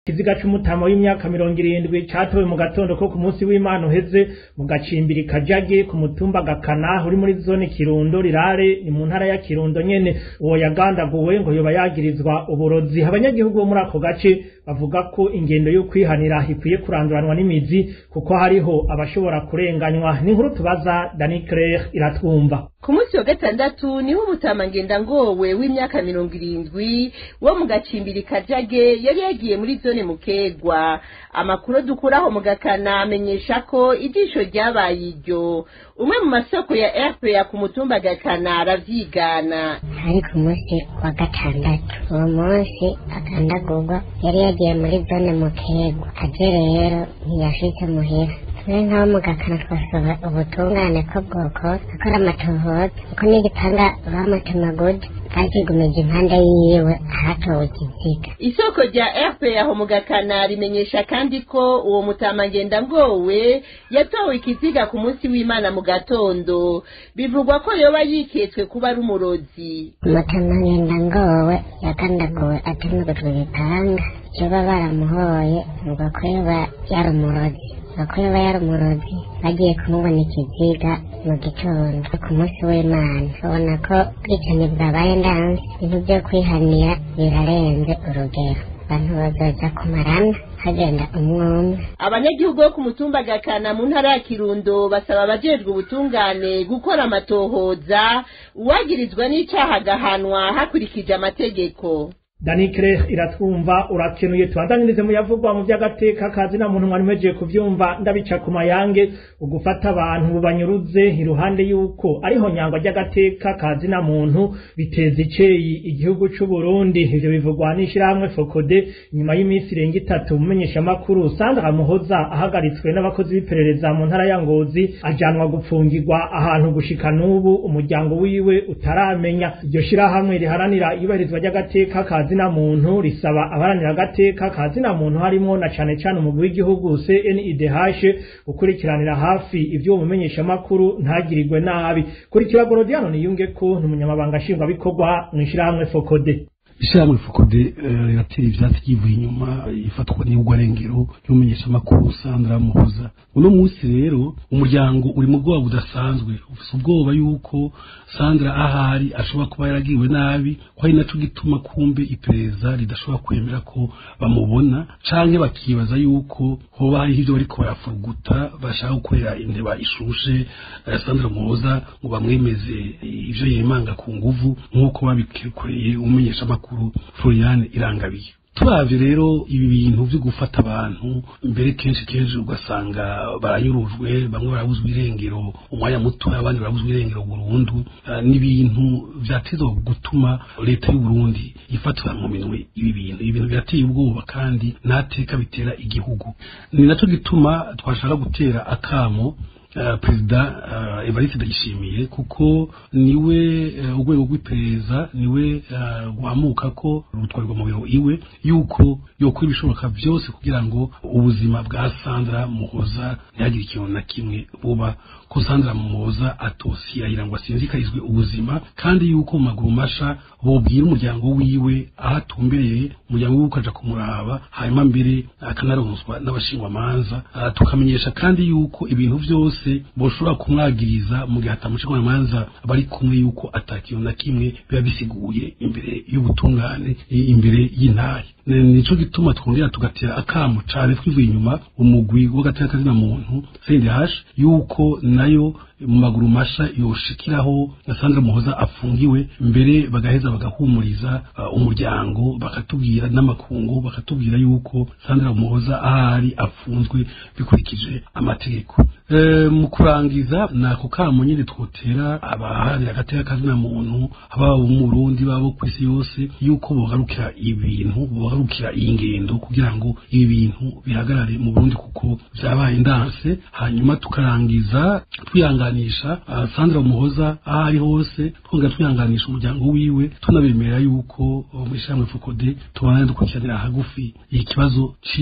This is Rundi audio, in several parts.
ikiziga c'umutama w'imyaka mirongo irindwi catowe mu gatondo ko ku munsi w'imana uheze mu gacimbiri kajage ku mutumba gakana uri muri zone kirundo rirare ni mu ntara ya kirundo nyene uwo yagandaguwe ngo yoba yagirizwa uburozi abanyagihugu bo muri ako gace bavuga ko ingendo yo kwihanira ikwiye kuranduranwa n'imizi kuko hariho abashobora kurenganywa n'inkuru tubaza Dani Claire iratwumva ku munsi wa gatandatu niho umutama ngowe w'imyaka mirongo irindwi wo mu gacimbiri kajage yari yagiye muri zone mukegwa amakuru dukuraho mu gakana amenyesha ko ijisho ryabaye iryo umwe mu masoko ya rpa ku mutumba gakana aravyigana hari ku munsi wa gatandatu uwo munsi agandagurwa yari yagiye muri zone mukegwa aje rero ntiyashitse muhira twe nk'abo mu gakana twasaba ubutungane ko bwokora akora amatohoza kuko n'igitanga bamutumagude bakigumije impande yiwe ahatowe ikiziga isoko rya rpa aho mu gakana rimenyesha kandi ko uwo mutama ngowe yatowe ikiziga ku munsi w'imana mu gatondo bivugwa ko yoba yiketswe kuba ari umurozi umutama ngowe yagandaguwe atemegujwe ibipanga yoba baramuhoye ngo ko yoba yari umurozi ko yoba yari umurozi bagiye kumubona ikiziga mu gitondo ku munsi w'imana ubona ko ubwicanyi bwabaye ndanze ibintu byo kwihanira birarenze urugero abantu bazoza kumarana hagenda umwe umwe abanyagihugu bo ku mutumba gakana mu ntara ya kirundo basaba abajejwe ubutungane gukora amatohoza uwagirizwa n'icaha agahanwa hakurikije amategeko Dani Claire iratwumva urakenuye tubandanirize mu yavugwa mu by'agateka kazi na muntu mwari mwejeje kuvyumva ndabica ku mayange ugufata abantu banyuruze iruhande yuko ariho nyangwa ry'agateka kazi na muntu biteza iceyi igihugu c'u Burundi ivyo bivugwa n'ishirahamwe Fokode nyuma y'iminsi irenga itatu mumenyesha makuru Sandra Muhoza ahagaritswe n'abakozi b'iperereza mu ntara ya Ngozi ajanwa gupfungirwa ahantu gushika n'ubu umuryango wiwe utaramenya iryo shirahamwe riharanira ibahirizwa ry'agateka kazi kazina muntu risaba abaranira agateka kazina muntu harimo na cane cane umugwi w'igihugu CNIDH gukurikiranira hafi ivyo mumenyesha makuru ntagirirwe nabi kurikira Gorodiano niyunge ko n'umunyamabanga nshingwa bikorwa mwishirahamwe Fokode ishyirahamwe fokode riratera ivyatsi ryivuye inyuma ifatwa n'ubwarengero y'umumenyesha makuru Sandra Muhoza uno munsi rero umuryango uri mu bwoba budasanzwe ufise ubwoba yuko Sandra ahari ashobora kuba yaragiriwe nabi ko ari naco gituma kumbe iperereza ridashobora kwemera ko bamubona canke bakibaza yuko hoba hariho ivyo bariko barafuruguta bashaka gukorera inteba ishushe Sandra Muhoza ngo bamwemeze ivyo yemanga ku nguvu nk'uko babikoreye umumenyesha makuru Floriane Irangabiye turavye rero ibi bintu vyo gufata abantu mbere kenshi kenshi ugasanga baranyurujwe bamwe barabuzwa irengero umwanya muto abandi barabuzwa irengero burundu uh, n'ibintu vyatezwa gutuma leta y'u Burundi ifatira mu minwe ibi bintu ibi bintu birateye ubwoba kandi ntateka bitera igihugu ni naco gituma twashaka gutera akamo Uh, perezida uh, Evariste Ndayishimiye kuko niwe uh, urwego rw'iperereza niwe guhamuka ko rutwarirwa mu biro iwe yuko yokora ibishoboka byose kugira ngo ubuzima bwa Sandra Muhoza ntihagire ikintu na kimwe buba ko Sandra Muhoza atosiyahira ngo asinzikarizwe ubuzima kandi yuko mu maguru masha bobwira umuryango wiwe aho atumbereye umuryango wiwe ukaja kumuraba hanyuma mbere akanaronswa n'abashingwamanza tukamenyesha kandi yuko ibintu byose boshobora kumwagiriza mu gihe atamushingwamanza bari kumwe yuko atakintu na kimwe biba bisiguye imbere y'ubutungane imbere y'intahe nico gituma twongera tugatera akamu cane twivuye inyuma umugwi w'agateka kazina muntu CNDH yuko nayo mu maguru masha yoshikiraho Sandra Muhoza afungiwe mbere bagaheza bagahumuriza uh, umuryango bakatubwira n'amakungu bakatubwira yuko Sandra Muhoza ahari afunzwe bikurikije amategeko e, mu kurangiza nako kamo nyine twotera abaharanira agateka kazina muntu ababa mu Burundi babo ku isi yose yuko bogarukira ibintu bogarukira iyi ngendo kugira ngo ibi bintu bihagarare mu Burundi kuko vyabaye ndanse hanyuma tukarangiza twihanganisha uh, Sandra Muhoza aho ari hose twongera twihanganisha umuryango wiwe tunabemerera yuko uh, muri shamwe Fokode tubana dukurikiranira hagufi ikibazo ciwe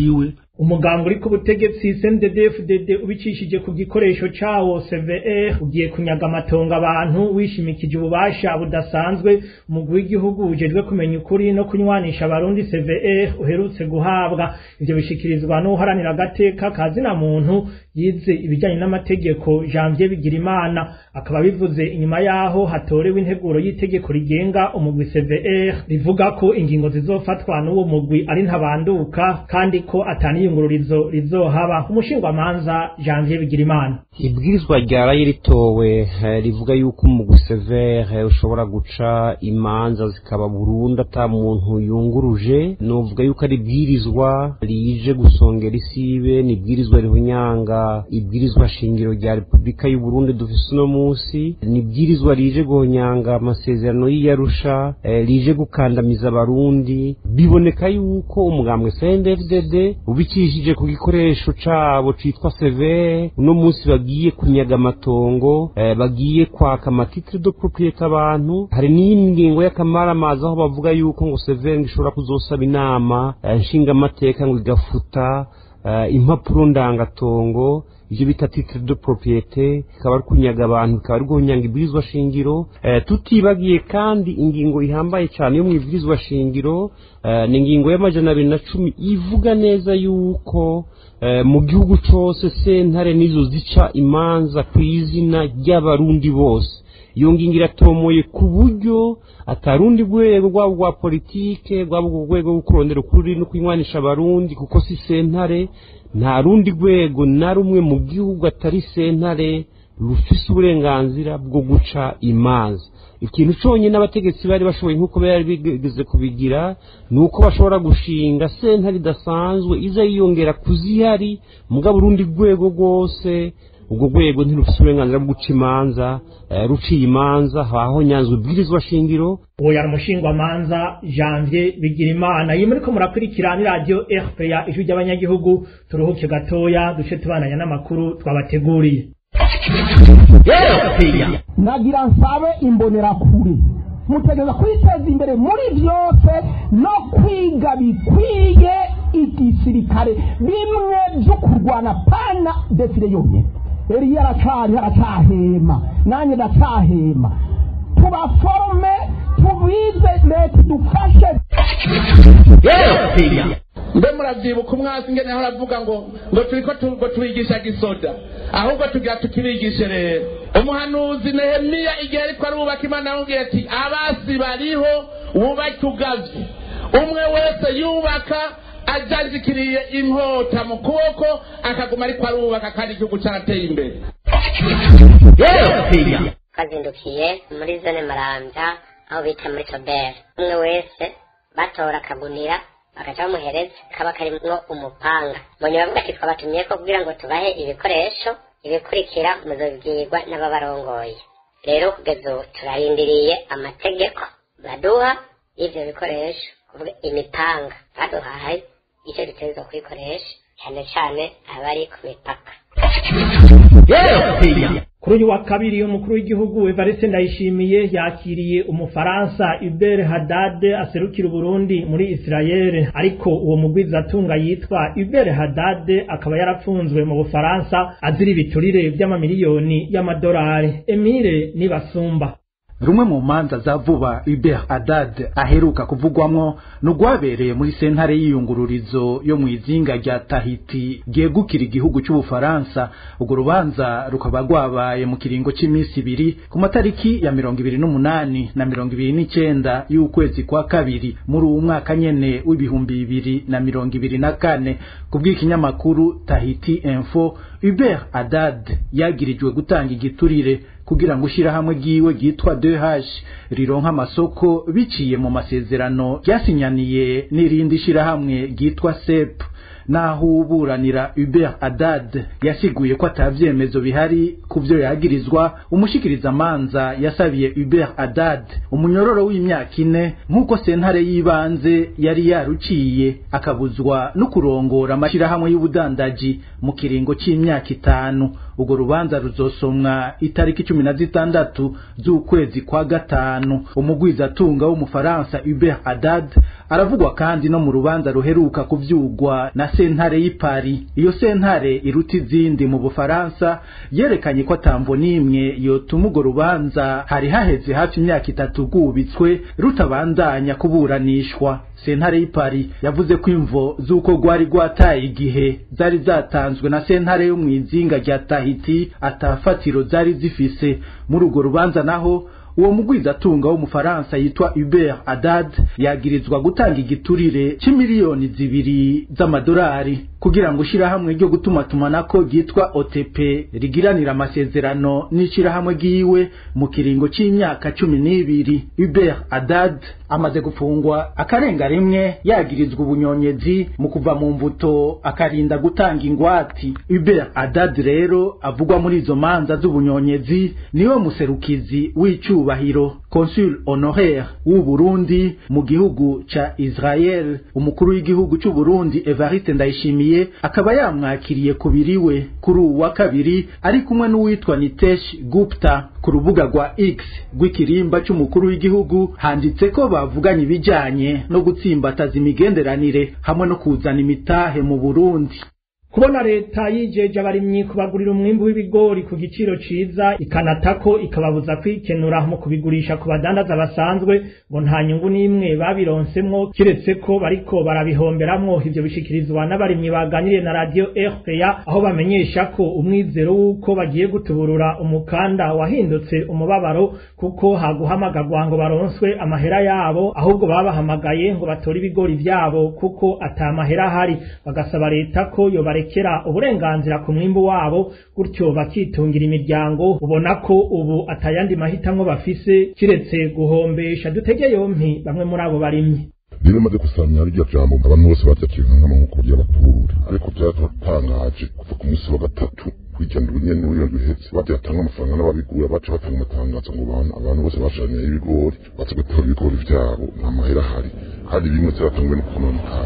umugambi uri ku butegetsi CNDD-FDD ubicishije ku gikoresho cawo CVR ugiye kunyaga amatongo abantu wishimikije ububasha budasanzwe umugwi w'igihugu ujejwe kumenya ukuri no kunywanisha abarundi CVR uherutse guhabwa ivyo bishikirizwa n'uharanira agateka kazina muntu yize ibijyanye n'amategeko Janvier Bigirimana akaba bivuze inyuma yaho hatorewe integuro y'itegeko rigenga umugwi CVR rivuga ko ingingo zizofatwa n'uwo mugwi ari ntabanduka kandi ko ataniyungururizo rizohaba umushingwamanza Janvier Bigirimana ibwirizwa ryaraye ritowe rivuga yuko umugwi CVR ushobora guca imanza zikaba burundu ata muntu yunguruje novuga yuko ari ibwirizwa rije gusongera isibe ni ibwirizwa rihunyanga ibwirizwa shingiro rya repubulika y'u Burundi dufise uno munsi ni ibwirizwa rije guhonyanga amasezerano y'iyarusha eh, rije gukandamiza abarundi biboneka yuko umugambwe CNDD-FDD ubikishije ku gikoresho cabo citwa severe uno munsi bagiye kunyaga amatongo eh, bagiye kwaka amatitre de propriété abantu hari n'ingingo y'akamaramazi aho bavuga yuko ngo severe ngo ishobora kuzosaba inama eh, nshingamateka ngo igafuta uh, impapuro ndangatongo ivyo bita titre de propriété ikaba ari kunyaga abantu ikaba ari guhunyanga ibwirizwa shingiro uh, tutibagiye kandi ingingo ihambaye cyane yo mu ibwirizwa shingiro uh, ni ingingo y'amajana abiri na cumi ivuga neza yuko uh, mu gihugu cose sentare nizo zica imanza ku izina ry'abarundi bose iyo ngingo iratomoye ku buryo atarundi rwego rwaba rwa politike rwaba urwo rwego rwo kurondera ukuri no kwinywanisha abarundi kuko si sentare nta rundi rwego na rumwe mu gihugu atari sentare rufise uburenganzira bwo guca imanza ikintu cyonyine abategetsi bari bashoboye nk'uko bari bigeze kubigira ni uko bashobora gushinga sentare idasanzwe iza yiyongera ku zihari mugabo urundi rwego rwose ubwo rwego ntirufite uburenganzira bwo guca imanza ruciye imanza haho nyanzwe ibwirizwa shingiro uwo yari umushingwamanza janvier bigirimana iyi muriko murakurikira ni radiyo rpa ijwi ry'abanyagihugu turuhuke gatoya duce tubananya n'amakuru twabateguriye nagira nsabe imbonerakure mutegereza kwiteza imbere muri byose no kwiga bikwiye igisirikare bimwe byo kurwana pana defire yonyine eriya aracari aracahema nanjye ndacahema tubaforome tubize leta idufashe mbe muravyibuka umwasi ngene aho aravuga ngo ngo turiko ngo tubigisha gisoda ahubwo tugira tukibigishe rero umuhanuzi nehemiya igihe ariko arubaka imana yamubwiye ati abasi bariho wubake ugavye umwe wese yubaka ajajikiriye inkota mu kuboko akaguma ariko arubaka kandi igihugu carateye imbere twazindukiye muri zone marambya aho bita muri soberi umwe wese batora akagunira bagaca bamuhereza kaba karimwo umupanga mbonye bavuga ati twabatumye ko kugira ngo tubahe ibikoresho ibikurikira muzobibwirwa n'ababarongoye rero kugeza ubu turarindiriye amategeko baduha y'ivyo bikoresho kuvuga imipanga baduhaye icyo dutegerezwa kuyikoresha cyane cyane abari ku mipaka kuri uyu wa kabiri umukuru w'igihugu Evariste Ndayishimiye yakiriye umufaransa Hubert Haddad aserukira Burundi muri Israel ariko uwo mugwizatunga yitwa Hubert Haddad akaba yarapfunzwe mu Bufaransa azira ibiturire by'amamiliyoni y'amadolari Emile Nibasumba rumwe mu manza za vuba Hubert Haddad aheruka kuvugwamwo nugwabereye muri sentare y'iyungururizo yo mu izinga rya Tahiti ryegukira igihugu cy'Ubufaransa urwo rubanza rukaba rwabaye mu kiringo cy'iminsi ibiri ku matariki ya mirongo ibiri n'umunani na mirongo ibiri n'icenda y'ukwezi kwa kabiri muri uwu mwaka nyene w'ibihumbi bibiri na mirongo ibiri na kane kubw'ikinyamakuru Tahiti Info Hubert Haddad yagirijwe gutanga igiturire kugira ngo ishirahamwe ryiwe ryitwa DH rironka amasoko biciye mu masezerano ryasinyaniye n'irindi shirahamwe ryitwa SEP naho uburanira Hubert Haddad yasiguye ko atavyemezo bihari kuvyo yagirizwa umushikiriza amanza yasabiye Hubert Haddad umunyororo w'imyaka ine nk'uko sentare y'ibanze yari yaruciye akabuzwa no kurongora amashirahamwe y'ubudandaji mu kiringo c'imyaka itanu urwo rubanza ruzosomwa itariki cumi na zitandatu z'ukwezi kwa gatanu umugwizatunga w'umufaransa Hubert Haddad aravugwa kandi no mu rubanza ruheruka kuvyugwa na sentare y'ipari iyo sentare iruta izindi mu bufaransa yerekanye ko atamvo n'imwe yotuma urwo rubanza hari haheze hafi imyaka itatu rwubitswe rutabandanya kuburanishwa sentare y'ipari yavuze ko imvo z'uko rwari rwataye igihe zari zatanzwe na sentare yo mu izinga rya tahiti atafatiro zari zifise muri urwo rubanza naho uwo mugwizatunga w'umufaransa yitwa Hubert Haddad yagirizwa gutanga igiturire c'imiliyoni zibiri z'amadolari kugira ngo ishirahamwe ryo gutumatumanako ryitwa OTP rigiranira amasezerano n'ishirahamwe ryiwe mu kiringo c'imyaka cumi n'ibiri Hubert Haddad amaze gufungwa akarenga rimwe yagirizwa ubunyonyezi mu kuva mu mbuto akarinda gutanga ingwati Hubert Haddad rero avugwa muri izo manza z'ubunyonyezi niwe muserukizi w'icubahiro consul honoraire w'u Burundi mu gihugu ca Israel umukuru w'igihugu c'u Burundi Evariste Ndayishimiye akaba yamwakiriye kubiriwe kuri uwu wa kabiri ari kumwe n'uwitwa Nitesh Gupta ku rubuga rwa X rw'ikirimba c'umukuru w'igihugu handitse ko bavuganye ibijanye no gutsimbataza imigenderanire hamwe no kuzana imitahe mu Burundi kubona leta yijeje abarimyi kubagurira umwimbu w'ibigori ku giciro ciza ikanatako ikababuza kwikenura mu kubigurisha ku badandaza basanzwe ngo nta nyungu n'imwe babironsemwo kiretse ko bariko barabihomberamwo ivyo bishikirizwa n'abarimyi baganiriye na radio RPA aho bamenyesha ko umwizero w'uko bagiye gutuburura umukanda wahindutse umubabaro kuko haguhamagagwa ngo baronswe amahera yabo ahubwo babahamagaye ngo batore ibigori vyabo kuko ata mahera ahari bagasaba leta ko yobare barekera uburenganzira ku mwimbu wabo gutyo bakitungira imiryango ubona ko ubu atayandi mahitamwo bafise kiretse guhombesha dutege yompi bamwe muri abo barimyi rero maze gusamya rya jambo abantu bose baryakira nk'amaboko ry'abaturura ariko byaratangaje kuva ku munsi wa gatatu kwijyana ubunyene n'uyo bihetse bavyatanga amafaranga n'ababigura baca batanga amatangazo ngo abantu abantu bose bashanye ibigori baza gutora ibigori vyabo nta mahera ahari kandi bimwe vyatanzwe no kononekara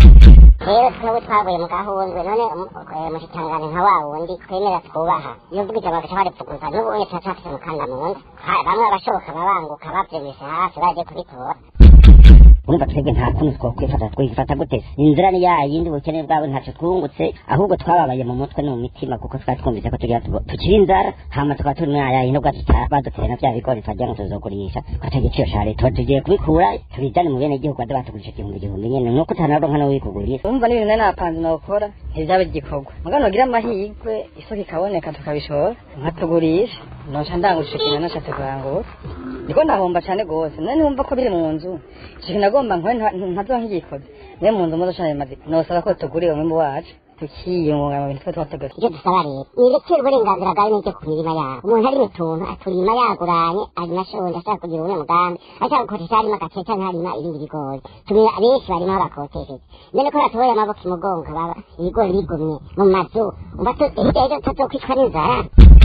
rero twebwe twavuye mu gahundwe none mushikangane nka wa wundi twemera twubaha iyo mvuga ijambo bagaca baripfuguza n'ubu unye turacafise umukanda mu nda bamwe abashoboka babanguka bavyumvise hafi baje kubitora urumva twebwe nta kuntu twokwifata twifata gute inzira ni yayindi ubukene bwabo ntacyo twungutse ahubwo twababaye mu mutwe no mu mitima kuko twari twumvise ko tugira tukiri inzara hama tukaba turi mwayayi nubwo baduteye na vya bigori twagira ngo tuzogurisha twata igiciro ca leta tugiye kubikura tubijane mu bene gihugu bade batugurisha igihumbi igihumbi nyene nuko utanaronka no wikugurira urumva n'ibintu nari napanze nokora ntivyabe igikorwa mugabo nogira amahirwe isoko ikaboneka tukabishora nkatugurisha noca ndangurisha ikintu nashatse kurangura ndiko ndahomba cane gose none wumva ko biri mu nzu ikintu nagomba nkwe ntazo nkigikoze niyo mu nzu muzoca bimaze nosaba ko tugurira umwimbu wacu tukiyunga mu bintu twe twateguye ivyo dusaba rero nirekere uburenganzira bwawe n'ibyo ku mirima yabo umuntu ari mu tuntu aturima yaguranye arima ashonje ashaka kugira ubune mugambi ashaka gukoresha harima agace canke harima ibindi bigori tumira benshi barimaho bakotesheje mbene ko batuboye amaboko imugongo baba ibigori bigumye mu mazu umva hirya y'ejo tutazokwicwa n'inzara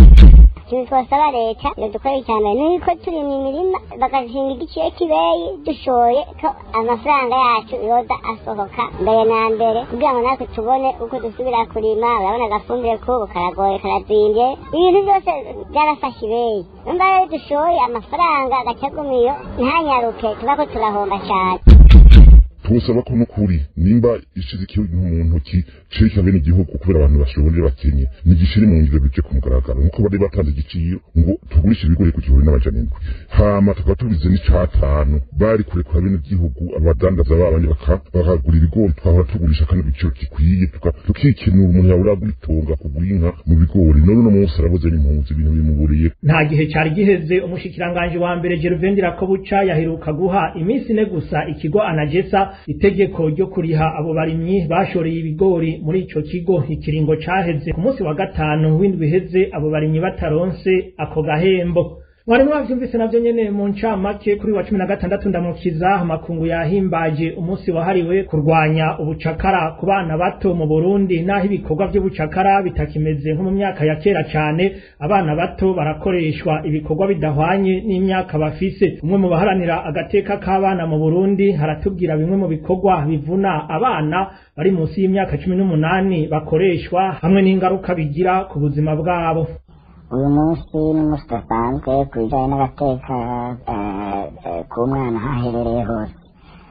ikintu twasaba leta iyo dukora icyambere ni uko turi mu mirima bagashinga igiciro kibeyi dushoye ko amafaranga yacu yoza asohoka mbere na mbere kugira ngo natwe tubone uko dusubira kurima urabona agafumbire kubu karagoye karazimbye ibintu byose byarafashe ibeyi numva rero dushoye amafaranga agacagumiyo ntanyaruke tuba ko turahomba cyane tubusaba ko n'ukuri nimba ishize ikintu mu ntoki cirika bene igihugu kubera abantu bashobore bakenye nigishire mu ngiro bije ku mugaragaro nkuko bari batanze igiciro ngo tugurishe ibigori ku gihumbi n'amajana indwi hama tukaba tubize n'icatanu bari kurekura bene igihugu abadandaza babandi bakagura ibigori twahora tugurisha kandi igiciro gikwiye tukikenura umuntu yabura gutunga kugura inka mu bigori none uno munsi arabuze n'impunzi ibintu bimuburiye nta gihe cari giheze umushikiranganje wa mbere Gervain Rakobuca yaheruka guha iminsi ine gusa ikigo anagesa itegeko ryo kuriha abo barimyi bashoreye ibigori muri ico kigo ikiringo caheze ku munsi wa gatanu w'indwi iheze abo barimyi bataronse ako gahembo mwari mwavyumvise navyo nyene mu ncamake kuri wa cumi na gatandatu ndamukiza amakungu yahimbaje umunsi wahariwe kurwanya ubucakara ku bana bato mu Burundi naho ibikorwa vy'ubucakara bitakimeze nko mu myaka ya kera cane abana bato barakoreshwa ibikorwa bidahwanye n'imyaka bafise umwe mu baharanira agateka k'abana mu Burundi haratubwira bimwe mu bikorwa bivuna abana bari munsi y'imyaka cumi n'umunani bakoreshwa hamwe n'ingaruka bigira ku buzima bwabo uyu munsi ni umunsi udasanzwe ku bijyanye n'agateka k'umwana aho aherereye hose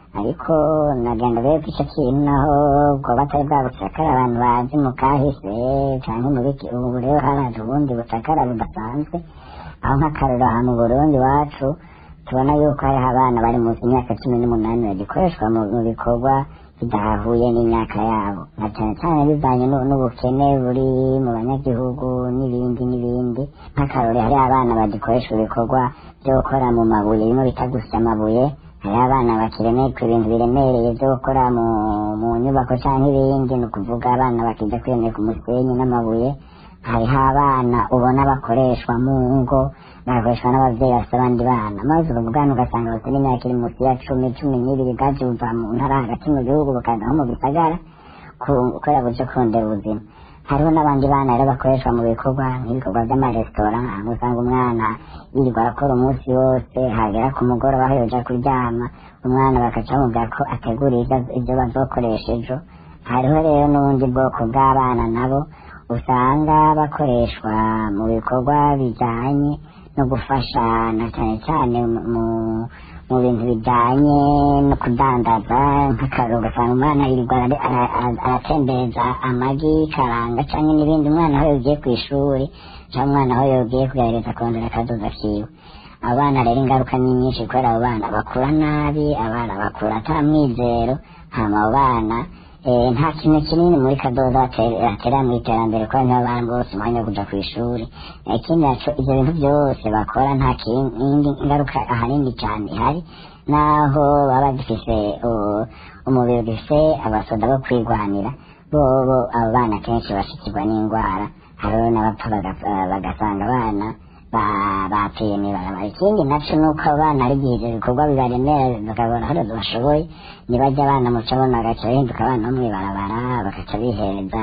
ariko nagenda rero ko icyo kintu naho ubwo batari bwa bucakara abantu bazi mu kahise cyangwa mu biki ubu rero haraje ubundi bucakara budasanzwe aho nk'akarero aha mu burundi iwacu tubona yuko hariho abana bari munsi y'imyaka cumi n'umunani bagikoreshwa mu mu bikorwa bidahahuye n'imyaka yabo na cyane cyane bivanye n'u- n'ubukene buri mu banyagihugu n'ibindi n'ibindi nk'akarore hariho abana bagikoreshwa ibikorwa byo gukora mu mabuye bimwe bita gusya amabuye hariho abana bakiremerwa ibintu biremereye byo gukora mu mu nyubako cyangwa ibindi ni ukuvuga abana bakijya kwiyemeka umusenyi n'amabuye hariho abana ubona bakoreshwa mu ngo bagakoreshwa n'ababyeyi bafite abandi bana maze ubwo bwana ugasanga bafite n'imyaka iri munsi ya cumi cumi n'ibiri bwaje buva mu ntara hagati mu gihugu bukaza nko mu gisagara ku- kubera buryo kurondera ubuzima hariho n'abandi bana rero bakoreshwa mu bikorwa nk'ibikorwa by'amaresitora aho usanga umwana yirirwa arakora umunsi wose hagera ku mugoroba aho yoja kuryama umwana bakaca bamubwira ko ategura ibyo- ibyo bazokoresha ejo hariho rero n'ubundi bwoko bw'abana nabo usanga bakoreshwa mu bikorwa bijyanye no gufasha na cyane cyane mu- mu mu bintu bijyanye no kudandaza nk'akararo ugasanga umwana yirirwa ara- ara- ara- aratembereza amagi karanga cyangwa n'ibindi umwana aho yagiye ku ishuri cyangwa umwana aho yagiye kugerageza kongera akadoza kiwe abana rero ingaruka ni nyinshi kubera abo bana bakura nabi abana bakura ata mwizero hama abo bana eh, nta kintu kinini muri kadoda bate- batera mu iterambere kubera nibo bana bose umwanya wo kuja ku ishuri Eh, ikindi naco ivyo bintu byose bakora nta kindi ingaruka ahanini cyane ihari naho baba bagifise uh, umubiri ugifise abasoda bo kwigwanira bobo abo bana kenshi bashikirwa n'indwara hariho n'abapfa baga- bagasanga abana ba- bapfuye mw'ibarabara ikindi naco nuko abana ari igihe ivyo bikorwa bibaremera bakabona hari bashoboye nibajya abana muca bona bagaca bahinduka abana bo mw'ibarabara bagaca bihereza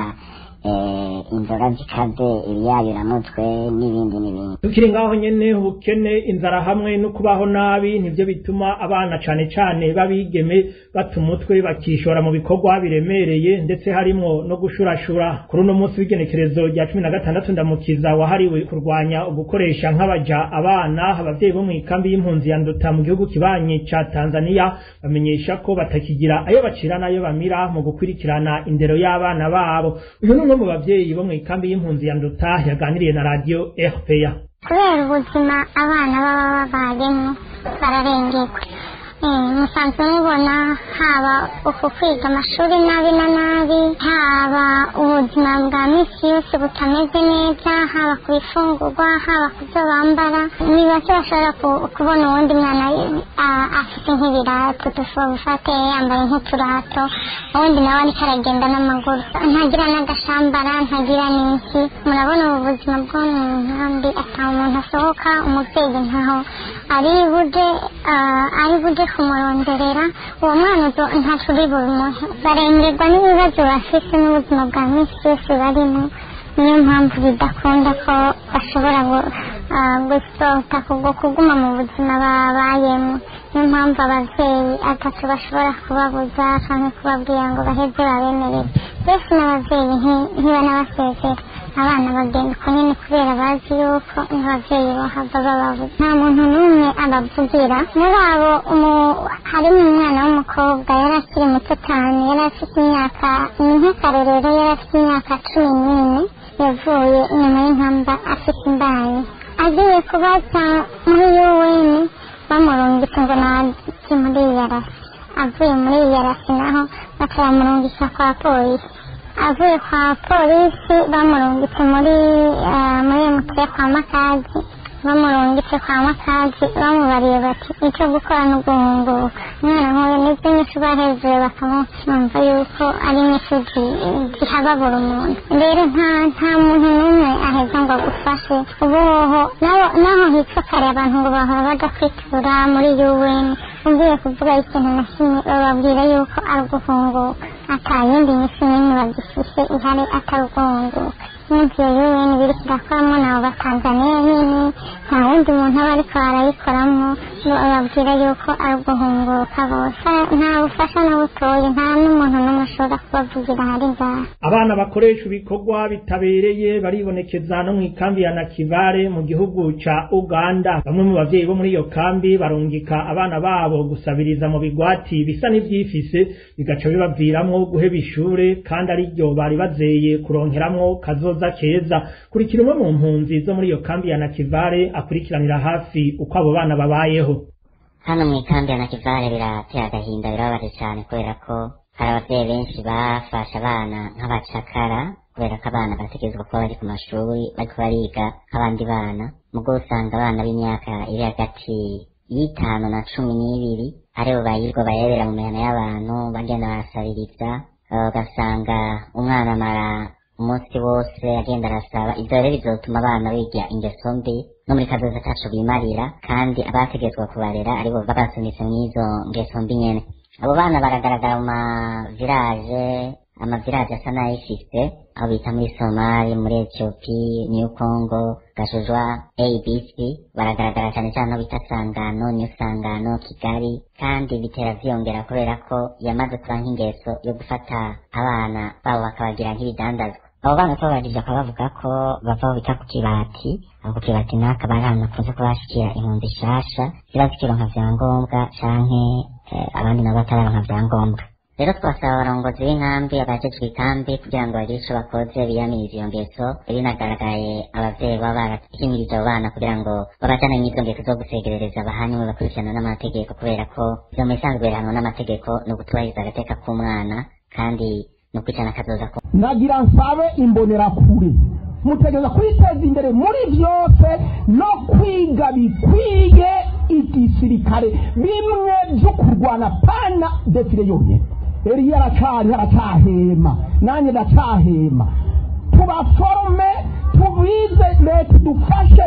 eh, inzoga zikaze ibiyayuramutwe n'ibindi n'ibindi tukiri ngaho nyene ubukene inzara hamwe no kubaho nabi nivyo bituma abana cane cane babigeme bata umutwe bakishora mu bikorwa biremereye ndetse harimwo no gushurashura kuri uno munsi w'igenekerezo rya cumi na gatandatu ndamukiza wahariwe kurwanya ugukoresha nk'abaja abana abavyeyi bo mw'ikambi y'impunzi ya nduta mu gihugu kibanyi ca tanzania bamenyesha ko batakigira ayo bacira n'ayo bamira mu gukurikirana indero y'abana babo uyu ni umwe mu bavyeyi bo mw'ikambi y'impunzi ya nduta yaganiriye na radio rpa kubera ubuzima abana baba babayemo bararengerwa Eh, musanzwe mubona haba uku kwiga amashuri nabi na nabi haba ubuzima bwa misi yose butameze neza haba ku bifungurwa haba ku byo bambara ni bake bashobora ku- kubona uwundi mwana ah, afite nk'ibirato dushobora gufate yambaye nk'uturato uwundi nawe ariko aragenda n'amaguru ntagira n'agashambara ntagira n'iki murabona ubu buzima bwo mu nkambi ata umuntu asohoka umubyeyi ntaho ari buje ah, ari buje kumuronderera uwo mwana uzo- ntaco uri bumuhe barengerwa n'ibibazo bafise n'ubuzima bwa misi yose barimo niyo mpamvu bidakunda ko bashobora gu- ah, gusohoka kubwo kuguma mu buzima babayemo niyo mpamvu abavyeyi atatu bashobora kubabuza canke kubabwira ngo baheze babemerere mbese n'abavyeyi nti- ntibanabasezera abana bagenda uko nyene kubera bazi yuko n'abavyeyi bahava bababuza nta muntu n'umwe abavugira muri abo umu- harimo umwana w'umukobwa yari akiri muto cyane yari afite imyaka ni nk'akarorero yari afite imyaka cumi n'ine yavuye inyuma y'inkamba afite imbaye agiye kubaza muri yuweni bamurungitse ngo naje muri iyarasi avuye muri iyarasi naho baca bamurungika kwa polisi avuye kwa polisi bamurungitse muri eh, muri mutwe kwa makazi bamurungitse kwa makazi bamubariye bati icyo gukora ni uguhunguka umwana nk'uyu nibyo nyinshi bahejuru bakamwumva yuko ari nyinshi zi- zihababura umuntu rero nta nta muntu n'umwe aheza ngo agufashe ubuhoho naho naho hitwa kare abantu ngo bahora bajya kwitura muri UN ugiye kuvuga ikintu na kimwe bababwira yuko ari uguhunguka ata yindi nyinshi n'imwe bagifise ihari atari uguhunguka n'inzu ya UN biri kirakoramo nabo batanzaniya nyine nta wundi muntu aba ariko arayikoramo bababwira yuko ari uguhunguka bose nta bufasha na butoya nta n'umuntu n'umwe ashobora kubavugira hari ngaha abana bakoresha ibikorwa bitabereye baribonekeza no mu ikambi ya nakivare mu gihugu ca uganda bamwe mu bavyeyi bo muri iyo kambi barungika abana babo gusabiriza mu bigwati bisa n'ivyifise bigaca bibaviramwo guheba ishure kandi ari ryo bari bazeye kuronkeramwo kazoza keza kurikira umwe mu mpunzi zo muri iyo kambi ya nakivare akurikiranira hafi uko abo bana babayeho hano mu ikambi ya nakivare biratera agahinda birababaje cyane kubera ko hari abavyeyi benshi bafashe abana nk'abacakara kubera ko abana bategerezwa kuba bari ku mashuri bariko bariga nk'abandi bana mugo usanga abana b'imyaka iri hagati y'itanu na cumi n'ibiri aribo bayirwa bayabera mu mihana y'abantu bagenda barasabiriza ugasanga umwana amara umunsi wose agenda arasaba ivyo rero bizotuma abana biga ingeso mbi no muri kazoza kacu bimarira kandi abategetswe kubarera aribo babasunitse mw'izo ngeso mbi nyene abo bana baragaragara mu mavirage amavirage asa n'ayifise aho bita muri somali muri etiyopi new congo gashujwa abc baragaragara cyane cyane aho bita sangano new sangano kigali kandi bitera vyiyongera kubera ko yamaze kuba nk'ingeso yo gufata abana babo bakabagira nk'ibidandazwa abo bana tubabajije bakaba bavuga ko bava aho bita ku kibati aho ku kibati naka bari ahantu bakunze kubashikira impunzi shasha ziba zikironka vyangombwa canke eh, abandi nabo batararonka vyangombwa rero twasaba abarongozi b'inkambi abajejwe ikambi kugira ngo bagire ico bakoze biyamirize iyo ngeso binagaragaye abavyeyi baba barahimirije abo bana kugira ngo babajane mw'izo ngeso zo gusegerereza abahanywe bakurikirana n'amategeko kubera ko ivyo mu bisanzwe bihanwa n'amategeko ni ugutubahiriza agateka k'umwana kandi ni ukwicana akazoza ko nagira nsabe imbonerakure mutegereza kwiteza imbere muri byose no kwiga bikwiye igisirikare bimwe byo kurwana pana defile yonyine eriya aracari aracahema nanjye ndacahema tubaforome tubize leta idufashe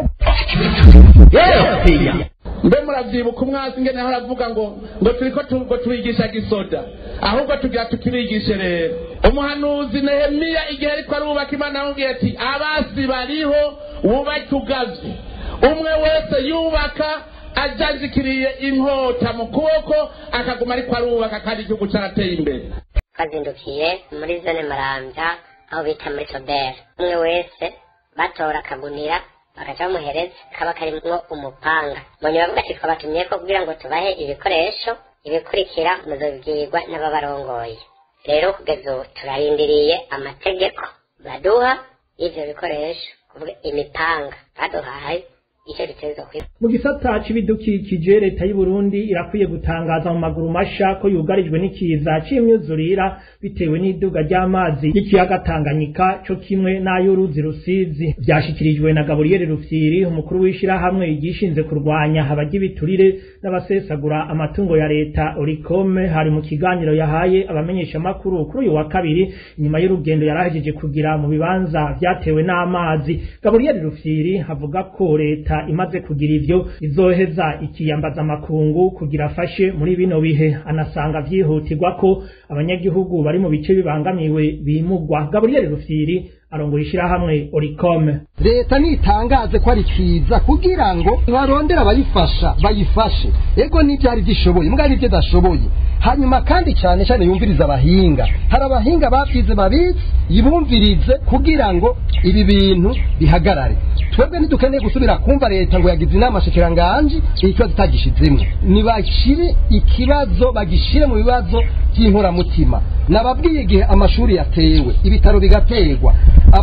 mbe muravyibuka umwasi ngene aho aravuga ngo ngo turiko tu- ngo turigisha gisoda ahubwo tugira tukirigishe rero umuhanuzi nehemiya igihe ariko arubaka imana yamubwiye ati abasi bariho wubake ugavye umwe wese yubaka ajajikiriye inkota mu kuboko akaguma ariko arubaka kandi igihugu carateye imbere twazindukiye muri zone marambya aho bita muri soberi umwe wese batora akagunira bagaca bamuhereza kaba karimwo umupanga mbonye bavuga ati twabatumye ko kugira ngo tubahe ibikoresho ibikurikira muzobibwirwa n'ababarongoye rero kugeza ubu turarindiriye amategeko baduha y'ivyo bikoresho kuvuga imipanga baduhaye icyo bitezwa kwiba mu gisata c'ibidukikije leta y'u Burundi irakwiye gutangaza mu maguru masha ko yugarijwe n'ikiza c'imyuzurira bitewe n'iduga ry'amazi y'ikiyaga Tanganyika co kimwe n'ay'uruzi Rusizi vyashikirijwe na Gabriel Rufyiri umukuru w'ishirahamwe igishinze kurwanya abagibiturire n'abasesagura amatungo ya leta Oricome hari mu kiganiro yahaye abamenyesha makuru kuri uyu wa kabiri inyuma y'urugendo yarahejeje kugira mu bibanza vyatewe n'amazi Gabriel Rufyiri avuga ko leta imaze kugira ivyo izoheza ikiyambaza makungu kugira afashe muri bino bihe anasanga vyihutirwa ko abanyagihugu bari mu bice bibangamiwe bimugwa Gabriel Rufyiri arongoye ishirahamwe Oricome leta nitangaze ko ari ciza kugira ngo barondera abayifasha bayifashe ego n'ivyari gishoboye mbwa n'ivyo dashoboye hanyuma kandi cyane cyane yumviriza abahinga hari abahinga bavyize babizi yibumvirize kugira ngo ibi bintu bihagarare twebwe ntidukeneye gusubira kumva leta ngo yagize inama shikiranganje ikibazo itagishizemwo nibashire ikibazo bagishire mu bibazo by'inkoramutima nababwiye igihe amashuri yatewe ibitaro bigaterwa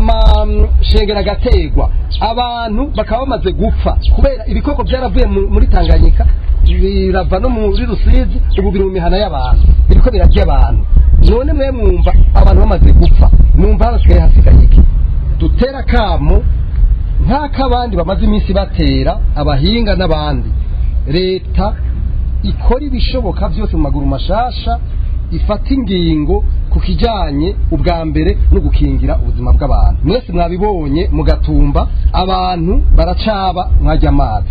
amashengero agaterwa abantu bakaba bamaze gupfa kubera ibikoko byaravuye mu- muri tanganyika birava no muri rusizi ubu biri mu mihana y'abantu biriko birarya abantu none mwe mwumva abantu bamaze gupfa mwumva hasigaye hasigaye iki dutera kamo nk'ak'abandi bamaze iminsi batera abahinga n'abandi leta ikora ibishoboka byose mu maguru mashasha ifata ingingo ku kijyanye ubwa mbere no gukingira ubuzima bw'abantu mwese mwabibonye mugatumba abantu baracaba mwajya amazi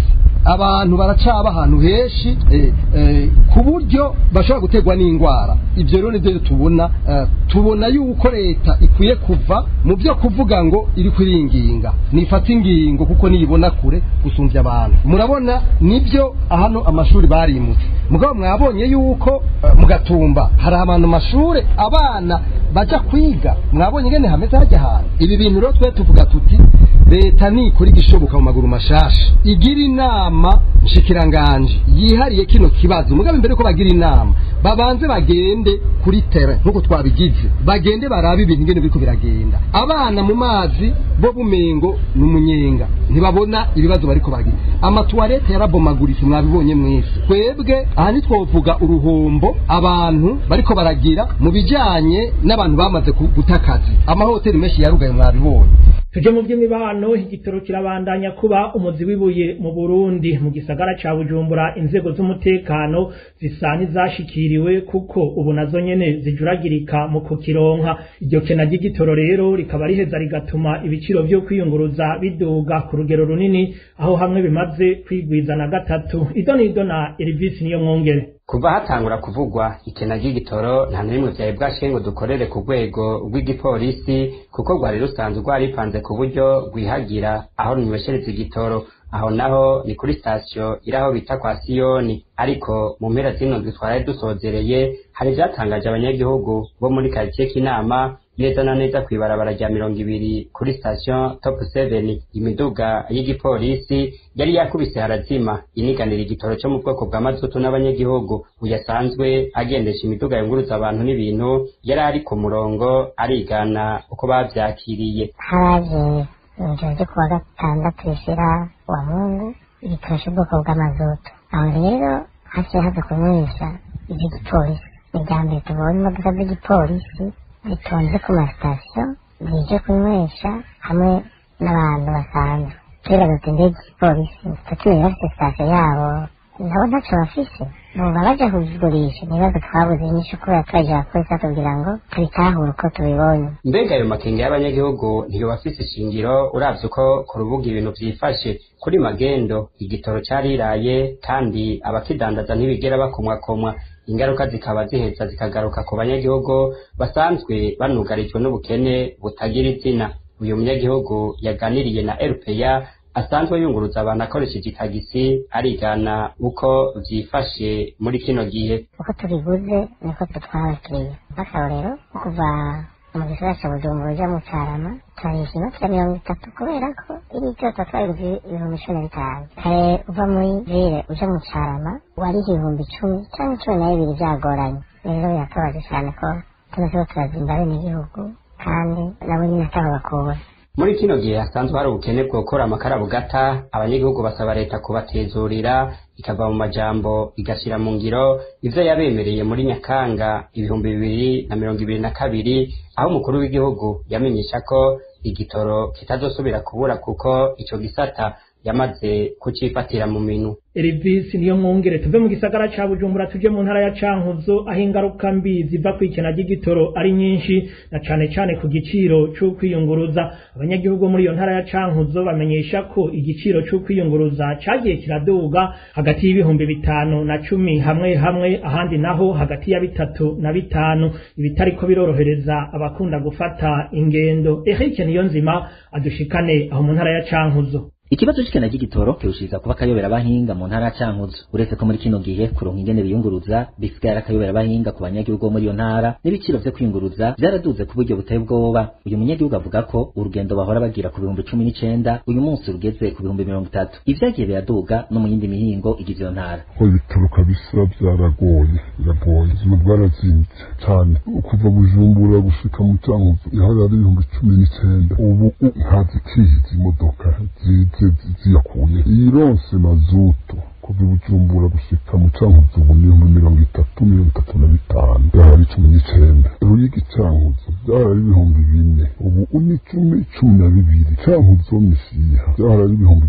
abantu baracaba ahantu henshi eh, eh, ku buryo bashobora guterwa n'indwara ibyo rero nibyo tubona eh, tubona yuko leta ikwiye kuva mu byo kuvuga ngo iri kwiringinga nifata ingingo kuko niyibona kure gusumbya abantu murabona nibyo hano amashuri barimutse mugabo mwabonye yuko eh, mu gatumba hari abantu mashuri abana baja kwiga mwabonye ngene hameze hajya ahantu ibi bintu rero twe tuvuga tuti leta nikora igishoboka mu maguru mashasha igira inama nshikiranganje yihariye kino kibazo mugabe mbere ko bagira inama babanze bagende kuri terrain nkuko twabigize bagende barabe ibintu ngene biriko biragenda abana mu mazi bo bumengo n'umunyenga ntibabona ibibazo bariko bagira amatuwarete yarabomaguritse mwabibonye mwese twebwe aha ntitwovuga uruhombo abantu bariko baragira mu bijanye n'abantu bamaze ku- guta akazi amahoteli menshi yarugaye mwabibonye tuje mu by'imibano igitoro kirabandanya kuba umuzi w'ibuye mu Burundi mu gisagara ca Bujumbura inzego z'umutekano zisa n'izashikiriwe kuko ubu nazo nyene zijuragirika mu kukironka iryo kena ry'igitoro rero rikaba riheza rigatuma ibiciro vyo kwiyunguruza biduga ku rugero runini aho hamwe bimaze kwigwiza na gatatu idonido na Elvis niyo mwongere kuva hatangura kuvugwa ikena ry'igitoro nta na rimwe vyari bwashiye ngo dukorere ku rwego rw'igipolisi kuko rwari rusanzwe rwaripanze ku buryo rwihagira aho runyweshereza igitoro aho naho ni kuri sitasiyo iri aho bita kwa siyoni ariko mu mpera zino ndwi twari dusozereye hari ivyatangaje abanyagihugu bo muri karitsiye k'inama neza na neza kw'ibarabara rya mirongo ibiri kuri sitasiyo top 7 imiduga y'igipolisi yari yakubise harazima iniganira igitoro cyo mu bwoko bwa mazutu n'abanyagihugu uyasanzwe agendesha imiduga yunguruza abantu n'ibintu yari ari ku murongo arigana uko bavyakiriye haje ijoro ryo kuwa gatandatu rishira wa mungu igitoro cy'ubwoko bw'amazutu aho rero haciye haza kunywesha iby'igipolisi ni irya mbere tubonye imodoka z'igipolisi zitonze ku masitasiyo zije kunywesha hamwe n'abantu basanzwe twibaza tuti mbega igipolisi tutumenya bafite sitasiyo yabo nabo ntacyo bafise buba baje kubigurisha ibibazo twabuze inyishu kubera twaje abapolisi batubwira ngo tubitahure uko tubibonye mbega ayo makenga y'abanyagihugu ntiyo bafise ishingiro uravye uko ku rubuga ibintu vyifashe kuri magendo igitoro cariraye kandi abakidandaza ntibigera bakomwakomwa ingaruka zikaba ziheza zikagaruka ku banyagihugu basanzwe banugarijwe n'ubukene butagira izina uyu munyagihugu yaganiriye na rpa asanzwe yunguruza abantu akoresheje itagisi arigana uko vyifashe muri kino gihe uko tubiguze niko dutwara abakiriya nk'akarorero nko kuva mu gisagara ca bujumbura uja mu carama turahisha inoti ya mirongo itatu kubera ko iri ryose twayiguze ibihumbi cumi na bitanu kare uva muri vire uja mu carama wariha ibihumbi icumi canke cumi na bibiri vyagoranye rero biratubaje cane ko tuno turiko turazimba abenegihugu kandi nabo nyene ataho bakura muri kino gihe hasanzwe hari ubukene bwo gukora amakara bugata abanyagihugu basaba leta kubatezurira ikava mu majambo igashira mu ngiro ivyo yabemereye muri nyakanga ibihumbi bibiri na mirongo ibiri na kabiri aho umukuru w'igihugu yamenyesha ko igitoro kitazosubira kubura kuko ico gisata yamaze kucifatira mu minu Elvis niyo mwongere tuve mu gisagara ca Bujumbura tuje mu ntara ya Cankuzo aho ingaruka mbi ziva kwikena ry'igitoro ari nyinshi na cane cane ku giciro cyo kwiyunguruza abanyagihugu muri iyo ntara ya Cankuzo bamenyesha ko igiciro cyo kwiyunguruza cagiye kiraduga hagati y'ibihumbi bitanu na cumi hamwe hamwe ahandi naho hagati ya bitatu na bitanu ibitariko birorohereza abakunda gufata ingendo Eric Niyonzima adushikane aho mu ntara ya Cankuzo ikibazo c'ikena ry'igitoro kirushiriza kuba akayobera abahinga mu ntara ya cankuzo uretse ko muri kino gihe kuronka ingene biyunguruza bisigaye ari akayobera abahinga ku banyagihugu bo muri iyo ntara n'ibiciro vyo kwiyunguruza vyaraduze ku buryo buteye ubwoba uyu munyagihugu avuga ko urugendo bahora bagira ku bihumbi cumi n'icenda uyu munsi rugeze ku bihumbi mirongo itatu ivyagiye biraduga no mu yindi mihingo igize iyo ntara ko ibitaro kabisa byaragoye biragoye ubuzima bwarazimbye cyane kuva bujumbura gushika mu cankuzo yahora ari ibihumbi cumi n'icenda ubu ntazikihiza imodoka zize ziyakuye ironse mazutu kuva i bujumbura gushika mu cankuzo ubu ni ibihumbi mirongo itatu mirongo itatu na bitanu byahora ari cumi n'icenda ruyigi cankuzo byahora ari ibihumbi bine ubu ni cumi cumi na bibiri cankuzo misiha byahora ari ibihumbi bitanu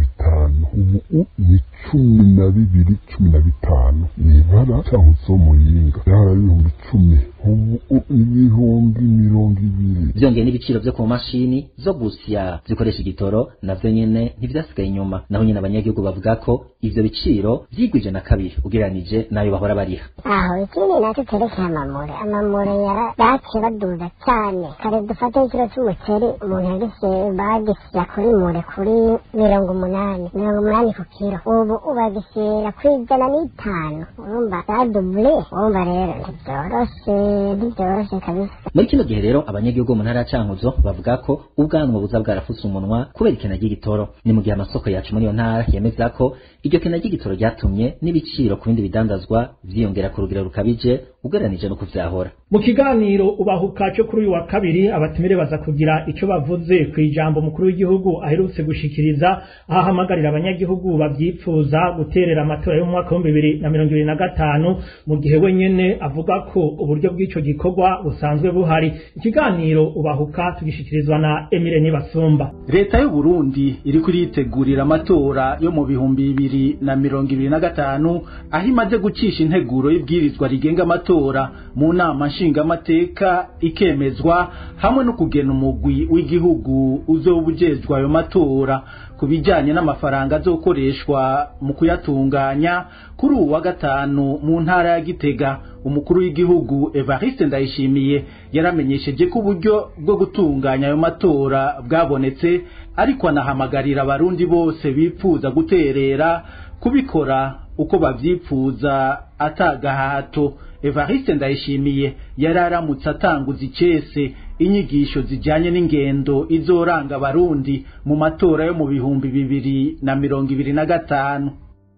bitanu ubu ni cumi na bibiri cumi na bitanu ni ibara cyangwa zo muyinga yara ibihumbi icumi ubu ibihumbi mirongo ibiri byongeye n'ibiciro byo ku mashini zo gusya zikoresha igitoro navyo nyene ntivyasigaye inyuma naho nyene abanyagihugu bavuga ko ivyo biciro vyigwije na kabiri ugereranije n'ayo bahora bariha aho ikindi nacyo cyerekeye amamure amamure yaciye baduza cyane kare dufate ikiro cy'umuceri umuntu yagise bagisya kuri mure kuri mirongo umunani mirongo umunani ku kiro ubu ubagishyira ku ijana n'itanu urumva zadubule urumva rero ntibyoroshe ntibyoroshe kabisa muri kino gihe rero abanyagihugu mu ntara ya cankuzo bavuga ko ubwanwa buza bwarafutse umunwa kubera ikena ry'igitoro ni mu gihe amasoko yacu muri iyo ntara yemeza ko iryo kena ry'igitoro ryatumye n'ibiciro ku bindi bidandazwa vyiyongera ku rugero rukabije ugereranije no kuvyahora mu kiganiro ubahuka cyo kuri uyu wa kabiri abatumire baza kugira ico bavuze ku ijambo mukuru w'igihugu aherutse gushikiriza aho ahamagarira abanyagihugu bavyipfuza guterera amatora y'umwaka w'ibihumbi bibiri na mirongo ibiri na gatanu mu gihe we nyene avuga ko uburyo bw'ico gikorwa busanzwe buhari ikiganiro ubahuka tugishikirizwa na Emile Nibasumba leta y'u Burundi iri kuritegurira amatora yo mu bihumbi bibiri na mirongo ibiri na gatanu aho imaze gucisha integuro y'ibwirizwa rigenga amatora mu nama nshingamateka ikemezwa hamwe no kugena umugwi w'igihugu uzoba ujejwe ayo matora ku bijyanye n'amafaranga azokoreshwa mu kuyatunganya kuri uwu wa gatanu mu ntara ya gitega umukuru w'igihugu evariste ndayishimiye yaramenyesheje ko uburyo bwo gutunganya ayo matora bwabonetse ariko anahamagarira abarundi bose bipfuza guterera kubikora uko bavyipfuza atagahato evariste ndayishimiye yari aramutse atanguza icese inyigisho zijyanye n'ingendo izoranga abarundi mu matora yo mu bihumbi bibiri na mirongo ibiri na gatanu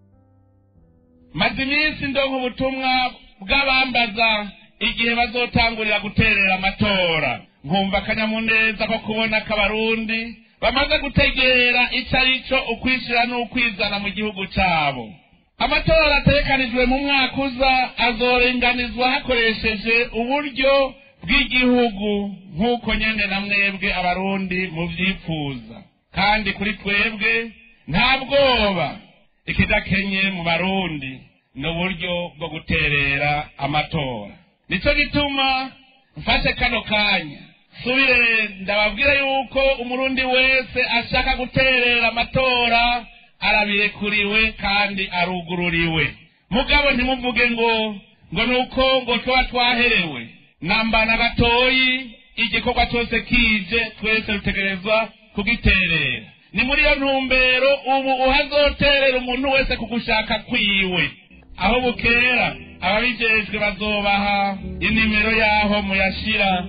maze iminsi ndonka ubutumwa bw'abambaza igihe bazotangurira guterera amatora nkumva akanyamuneza ko kubona ko abarundi bamaze gutegera icyo ari cyo ukwishyira n'ukwizana mu gihugu cyabo amatora atekanijwe mu mwaka uza azorenganizwa hakoresheje uburyo bw'igihugu nk'uko nyine na mwebwe abarundi mubyifuza kandi kuri twebwe nta bwoba ikidakenye mu barundi ni uburyo bwo guterera amatora nicyo gituma mfashe kano kanya subire ndababwira yuko umurundi wese ashaka guterera amatora arabirekuriwe kandi arugururiwe mugabo ntimuvuge ngo ngo nuko ngo tuba twaherewe namba na gatoyi igikorwa cyose kije twese dutegerezwa kugiterera ni muri iyo ntumbero ubu uhazoterera umuntu wese ku gushaka kwiwe aho bukera ababijejwe bazobaha inimero y'aho muyashira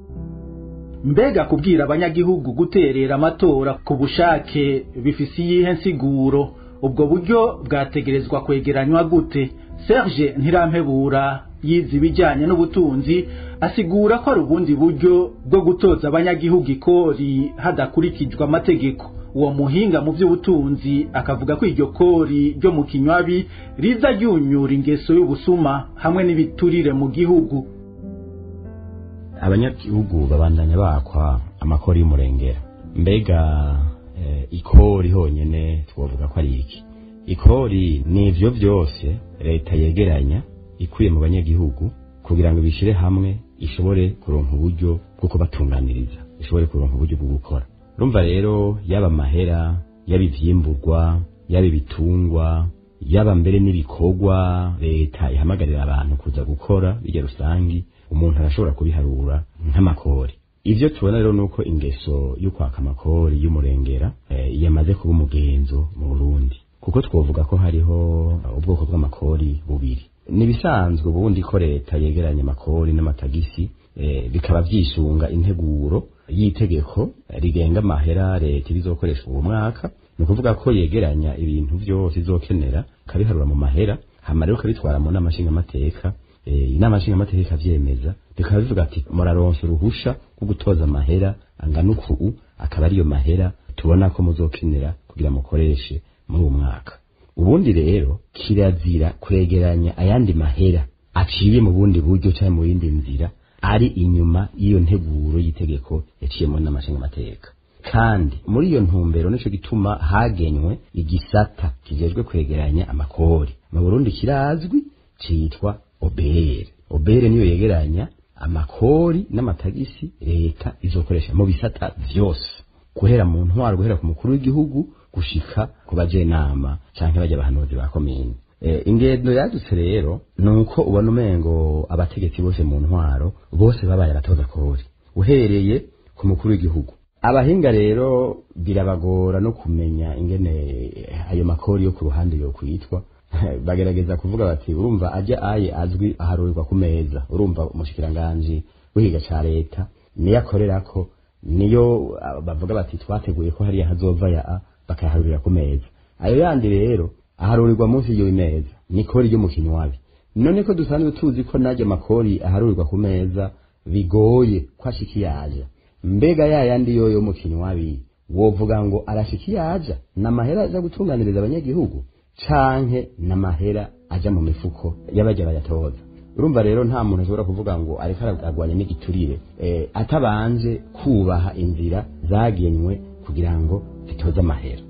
mbega kubwira abanyagihugu guterera amatora ku bushake bifise iyihe nsiguro ubwo buryo bwategerezwa kwegeranywa gute serge ntirampebura yize ibijyanye n'ubutunzi asigura ko ari ubundi buryo bwo gutoza abanyagihugu ikori hadakurikijwe amategeko uwo muhinga mu by'ubutunzi akavuga ko iryo kori ryo mu kinywabi riza ryunyura ingeso y'ubusuma hamwe n'ibiturire mu gihugu abanyagihugu babandanya bakwa amakori y'umurengera mbega ikori honyine twavuga ko ari iki ikori ni ibyo byose leta yegeranya ikuye mu banyagihugu kugira ngo bishyire hamwe ishobore kuronka uburyo bwo kubatunganiriza ishobore kuronka uburyo bwo gukora urumva rero yaba amahera yaba ivyimburwa yaba ibitungwa yaba mbere n'ibikorwa leta ihamagarira abantu kuza gukora bijya rusangi umuntu arashobora kubiharura nk'amakori ivyo tubona rero nuko ingeso yo kwaka amakori y'umurengera e, yamaze kuba umugenzo mu Burundi kuko twovuga ko hariho ubwoko bw'amakori bubiri nibisanzwe ubundi ko leta yegeranya amakori n'amatagisi e, bikaba vyisunga integuro y'itegeko rigenga amahera leta ibizokoresha uwo mwaka ni ukuvuga ko yegeranya ibintu vyose izokenera kabiharura mu mahera hama rero ukabitwara mu nama nshingamateka inama nshingamateka ikavyemeza bikaba bivuga ati muraronsa uruhusha rwo gutoza amahera angana uku akaba ariyo mahera tubona ko muzokenera kugira mukoreshe muri uwo mwaka ubundi rero kirazira kwegeranya ayandi mahera aciye mu bundi buryo cyangwa mu yindi nzira ari inyuma y'iyo nteguro y'itegeko yaciye mu nama nshingamateka kandi muri iyo ntumbero nico gituma hagenywe igisata kijejwe kwegeranya amakori mu Burundi kirazwi citwa obere obere niyo yegeranya amakori n'amatagisi leta izokoresha mu bisata vyose guhera mu ntwaro guhera ku mukuru w'igihugu gushika ku bajenama canke bajya abahanuzi ba komine e, ingendo yadutse rero nuko ubona umengo abategetsi bose mu ntwaro bose babaye abatoza kori uhereye ku mukuru w'igihugu abahinga rero birabagora no kumenya ingene ayo makori yo ku ruhande yo kwitwa bagerageza kuvuga bati urumva ajya aye azwi aharurirwa ku meza urumva umushikiranganji w'ihiga ca leta niyo akorerako niyo bavuga bati twateguye ko hariya hazova ya a bakayaharurira ku meza ayo yandi rero aharurirwa munsi y'iyo meza ni kori ryo mu kinywabi none ko dusanzwe tuzi ko najya makori aharurirwa ku meza bigoye ko ashika iyaja mbega ya yandi yoyo mu kinywabi wovuga ngo arashika iyaja n'amahera aja gutunganiriza abanyagihugu canke n'amahera aja mu mifuko y'abajya bayatoza urumva rero nta muntu ashobora kuvuga ngo ariko aragwanya n'igiturire eh, atabanje kubaha inzira zagenywe kugira ngo zitoze amahera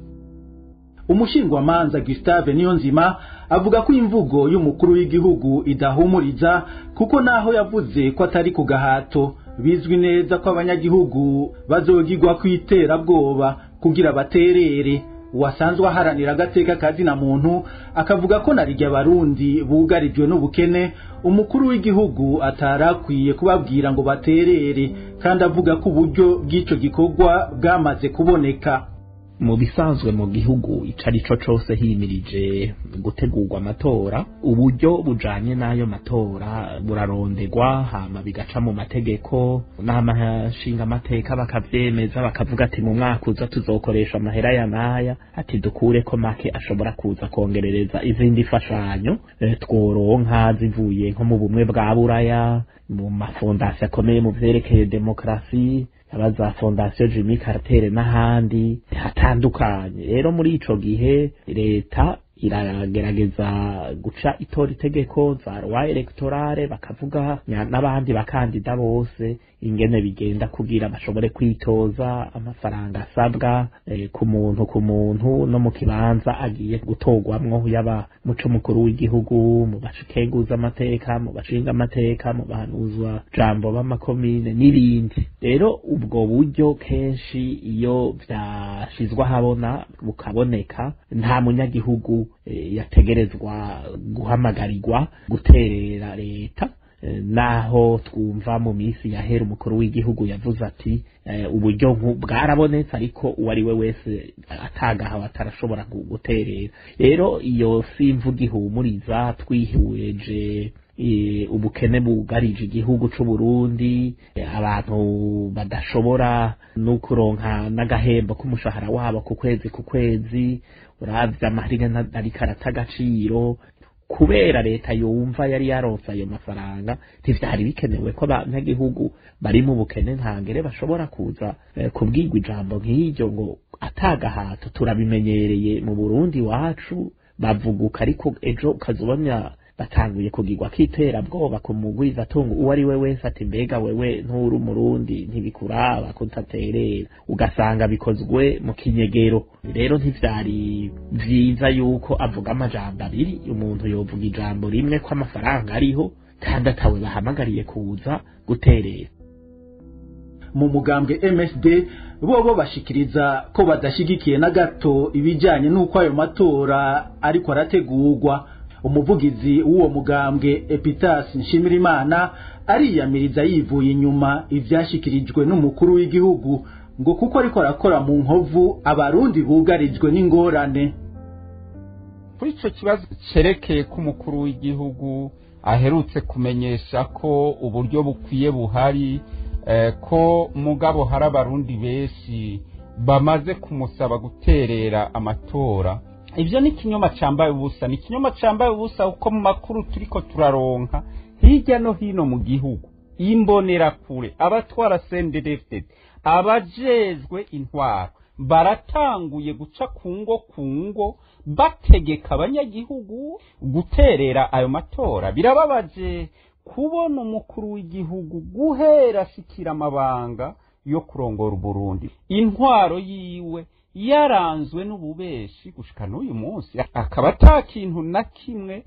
umushingwamanza Gustave Niyonzima avuga ko imvugo y'umukuru w'igihugu idahumuriza kuko naho yavuze ko atari ku gahato bizwi neza ko abanyagihugu bazogirwa kwiterabwoba kugira baterere wasanzwe aharanira agateka kazina muntu akavuga ko narirya abarundi bugarijwe n'ubukene umukuru w'igihugu atarakwiye kubabwira ngo baterere kandi avuga ko uburyo bw'ico gikorwa bwamaze kuboneka mu bisanzwe mu gihugu ico ari co cose himirije gutegurwa amatora uburyo bujanye n'ayo matora burarondegwa hama bigaca mu mategeko n'amashinga amateka bakavyemeza bakavuga ati mu mwaka uza tuzokoresha amahera ya naya ati dukureko make ashobora kuza kongerereza izindi fashanyo e, tworonka zivuye nko mu bumwe bwa buraya mu mafondasiyo akomeye mu vyerekeye demokarasi aba za fondasiyo Jimmy Carter n'ahandi hatandukanye rero muri ico gihe leta iragerageza guca itora itegeko za loi electorale bakavuga n'abandi bakandida bose ingene bigenda kugira bashobore kwitoza amafaranga asabwa e, ku muntu ku muntu no mu kibanza agiye gutorwamwo yaba muco mukuru w'igihugu mu bashikenguza amateka mu bashinga amateka mu bahanuzwa jambo b'amakomine n'ibindi rero ubwo buryo kenshi iyo vyashizwe ahabona bukaboneka nta munyagihugu e, yategerezwa guhamagarirwa guterera leta naho twumva mu minsi yahera umukuru w'igihugu yavuze ati uburyo bwarabonetse ariko uwo ari we wese atagahawe atarashobora guterera rero iyo si imvuga ihumuriza twihweje ubukene bugarije igihugu c'u Burundi abantu badashobora no kuronka n'agahembo k'umushahara wabo ku kwezi ku kwezi uravye amahirwe ariko arata agaciro kubera leta yumva yari yaronse ayo mafaranga ntivyari bikenewe ko abanyagihugu bari mu bukene ntangere bashobora kuza kubwirwa ijambo nk'iryo ngo atagahato turabimenyereye mu Burundi wacu bavuguka ariko ejo ukazubona batanguye kugirwa kiterabwoba ku mugwiza tungu uwo ari we wese ati mbega wewe nturi umurundi ntibikuraba kutaterera ugasanga bikozwe mu kinyegero rero ntivyari vyiza yuko avuga amajambo abiri umuntu yovuga ijambo rimwe ko amafaranga ariho kandi atawe bahamagariye kuza guterera mu mugambwe MSD bobo bashikiriza ko badashigikiye na gato ibijanye n'uko ayo matora ariko arategurwa umuvugizi w'uwo mugambwe Epitas Nshimirimana ariyamiriza yivuye inyuma ivyashikirijwe n'umukuru w'igihugu ngo kuko ariko arakora mu nkovu abarundi bugarijwe n'ingorane kuri ico kibazo cerekeye ko umukuru w'igihugu aherutse kumenyesha ko uburyo bukwiye buhari eh, ko mugabo hari abarundi benshi bamaze kumusaba guterera amatora ivyo ni ikinyoma cambaye ubusa ni ikinyoma cambaye ubusa kuko mu makuru turiko turaronka hirya no hino mu gihugu imbonerakure abatwara sendedefted abajejwe intwaro baratanguye guca ku ngo ku ngo bategeka abanyagihugu guterera ayo matora birababaje kubona umukuru w'igihugu guhera ashikira amabanga yo kurongora uburundi intwaro yiwe yaranzwe n'ububeshi gushika n'uyu munsi akaba ata kintu na kimwe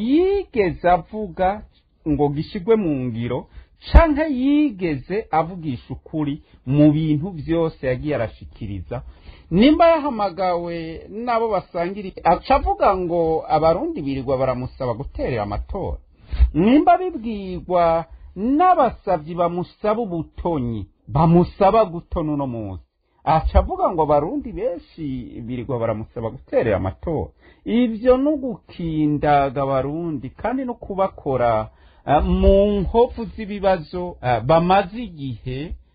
yigeze avuga ngo gishyirwe mu ngiro canke yigeze avugisha ukuri mu bintu byose yagiye arashikiriza nimba yahamagawe n'abo basangira aca avuga ngo abarundi birirwa baramusaba guterera amatora nimba bibwirwa n'abasabyi bamusaba ubutonyi bamusaba gutona uno munsi aca avuga ngo abarundi benshi birirwa baramusaba guterera amatora ibyo ni ugukindaga abarundi kandi no kubakora mu nkovu z'ibibazo bamaze igihe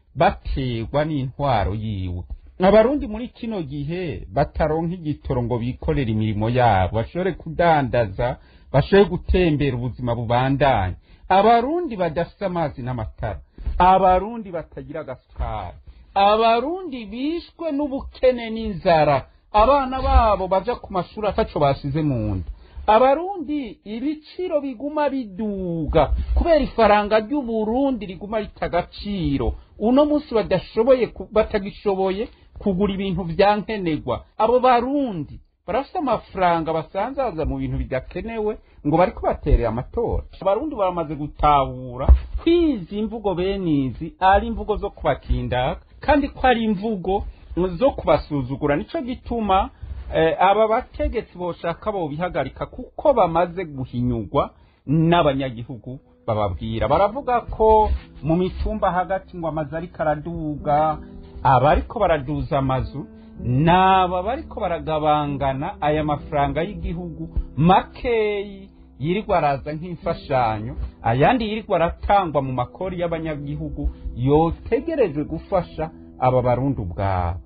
baterwa n'intwaro yiwe abarundi muri kino gihe bataronka igitoro ngo bikorere imirimo yabo bashobore kudandaza bashobore gutembera ubuzima bubandanye abarundi badafite amazi n'amatara abarundi batagira agasukari abarundi bishwe n'ubukene n'inzara abana babo baja ku mashuri ataco basize mu nda abarundi ibiciro biguma biduga kubera ifaranga ry'uburundi riguma rita agaciro uno munsi badashoboye batagishoboye kugura ibintu vya nkenerwa abo barundi barafite amafaranga basanzaza mu bintu bidakenewe ngo bariko baterera amatora abarundi baramaze gutahura kwizi imvugo benizi ari imvugo zo kubakindaka kandi ko ari imvugo zo kubasuzugura nico gituma aba bategetsi boshaka bobihagarika kuko bamaze guhinyurwa n'abanyagihugu bababwira baravuga ko mu mitumba hagati ngo amazu ariko araduga abariko baraduza amazu naba bariko baragabangana aya mafaranga y'igihugu makeyi yirirwa araza nk'imfashanyo ayandi yirirwa aratangwa mu makori y'abanyagihugu yotegerejwe gufasha aba barundi ubwabo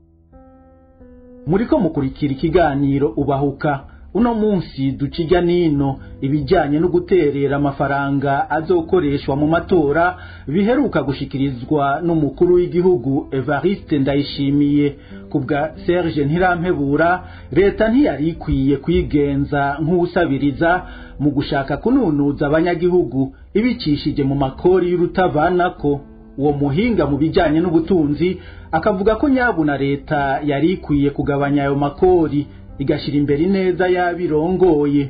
muriko mukurikira ikiganiro ubahuka uno munsi ducijya nino ibijyanye no guterera amafaranga azokoreshwa mu matora biheruka gushikirizwa n'umukuru w'igihugu Evariste Ndayishimiye kubwa Serge Ntirampebura leta ntiyari ikwiye kwigenza nk'usabiriza mu gushaka kununuza abanyagihugu ibicishije mu makori y'urutavanako uwo muhinga mu bijyanye n'ubutunzi akavuga ko nyabuna leta yari ikwiye kugabanya ayo makori igashyira imbere ineza y'abirongoye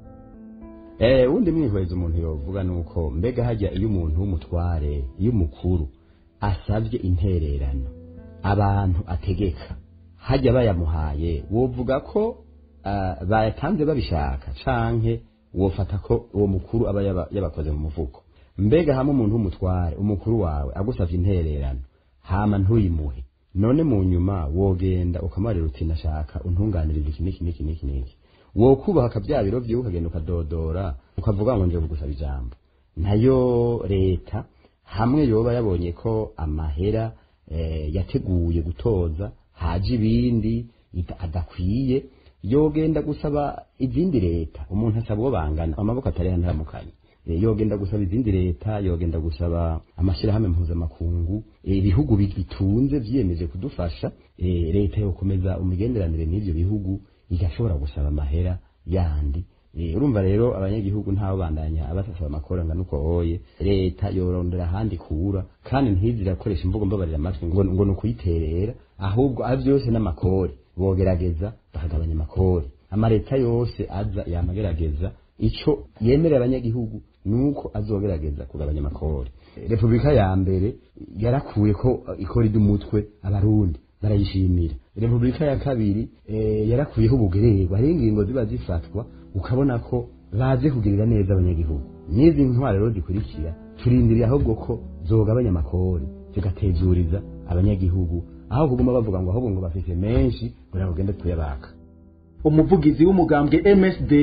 eh undi mwihweza umuntu yovuga nuko mbega hajya iyo umuntu w'umutware iyo umukuru asabye intererano abantu ategeka hajya bayamuhaye wovuga ko uh, bayatanze babishaka canke wofata ko uwo mukuru aba yabakoze mu mufuko mbega hamwe umuntu w'umutware umukuru wawe agusavye intererano hama ntuyimuhe none mu nyuma wogenda ukamarira uti nashaka untunganiriza iki niki niki niki niki wokubaka bya biro vyiwe ukagenda ukadodora ukavuga ngo nje kugusaba ijambo nayo leta hamwe yoba yabonye ko amahera eh, yateguye gutoza haje ibindi adakwiye yogenda gusaba izindi leta umuntu asaba uwo bangana amaboko atari ntaramukanye yogenda gusaba izindi leta yogenda gusaba amashyirahamwe mpuzamakungu ibihugu bitunze vyiyemeje kudufasha leta yokomeza umugenderanire n'ivyo bihugu igashobora gusaba amahera yandi urumva rero abanyagihugu ntabo bandanya abasasaba amakora ngana uko hoye leta yorondera ahandi kura kandi ntizirakoresha imvugo mbabarira amatwi ngo ngo ni ukuyiterera ahubwo a vyose n'amakori bogerageza bakagabanya amakori amaleta yose aza yamagerageza ico yemerera abanyagihugu nuko azogerageza kugabanya amakori repubulika ya mbere yarakuye ko ikori ry'umutwe abarundi barayishimira repubulika ya kabiri e, yarakuyeho ubugererwa hari ingingo ziba zifatwa ukabona ko baze kugirira neza abanyagihugu n'izi ntwaro rero zikurikira turindiriye ahubwo ko zogabanya amakori zigatezuriza abanyagihugu aho kuguma bavuga ngo ahubwo ngo bafise menshi kugira ngo ugende tuyabaka umuvugizi w'umugambwe MSD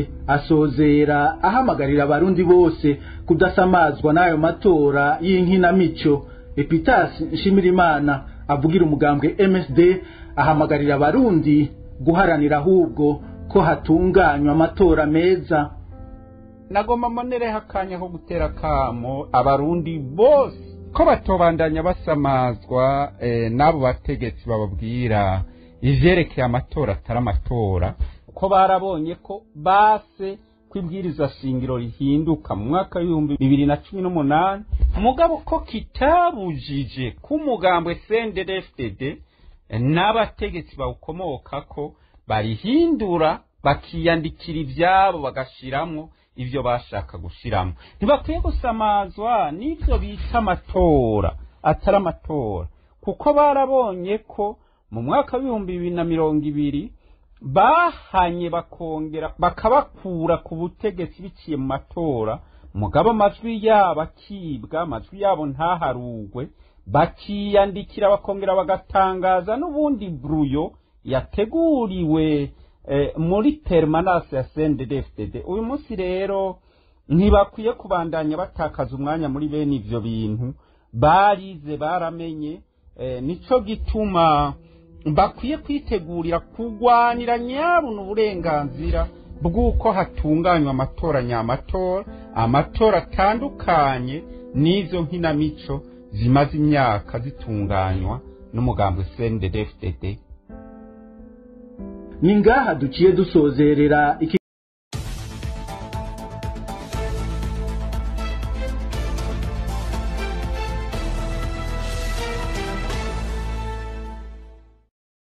asozera ahamagarira abarundi bose kudasamazwa n'ayo matora y'inkinamico Epitas Nshimirimana avugira umugambwe MSD ahamagarira abarundi guharanira ahubwo ko hatunganywa amatora meza nagomba mbonereho akanya ko gutera kamo abarundi bose ko batobandanya basamazwa eh, n'abo bategetsi bababwira ivyerekeye amatora atari amatora ko barabonye ko base ko ibwiriza shingiro rihinduka mu mwaka w'ibihumbi bibiri na cumi n'umunani mugabo ko kitabujije ko umugambwe CNDD-FDD n'abategetsi bawukomokako barihindura bakiyandikira ibyabo bagashiramwo ibyo bashaka gushiramo ntibakwiye gusamazwa n'ibyo bita amatora atari amatora kuko barabonye ko mu mwaka w'ibihumbi bibiri na mirongo ibiri bahanye bakongera bakabakura ku butegetsi biciye mu matora mugabo amajwi yabo akibwa amajwi yabo ntaharugwe bakiyandikira bakongera bagatangaza n'ubundi buruyo yateguriwe muri permanence ya CNDD-FDD uyu munsi rero ntibakwiye kubandanya batakaza umwanya muri bene ivyo bintu barize baramenye nico gituma bakwiye kwitegurira kurwanira nyabuna uburenganzira bw'uko hatunganywa amatora nyamatora amatora atandukanye n'izo nkinamico zimaze imyaka zitunganywa n'umugambi CNDD-FDD ni ngaha duciye dusozerera iki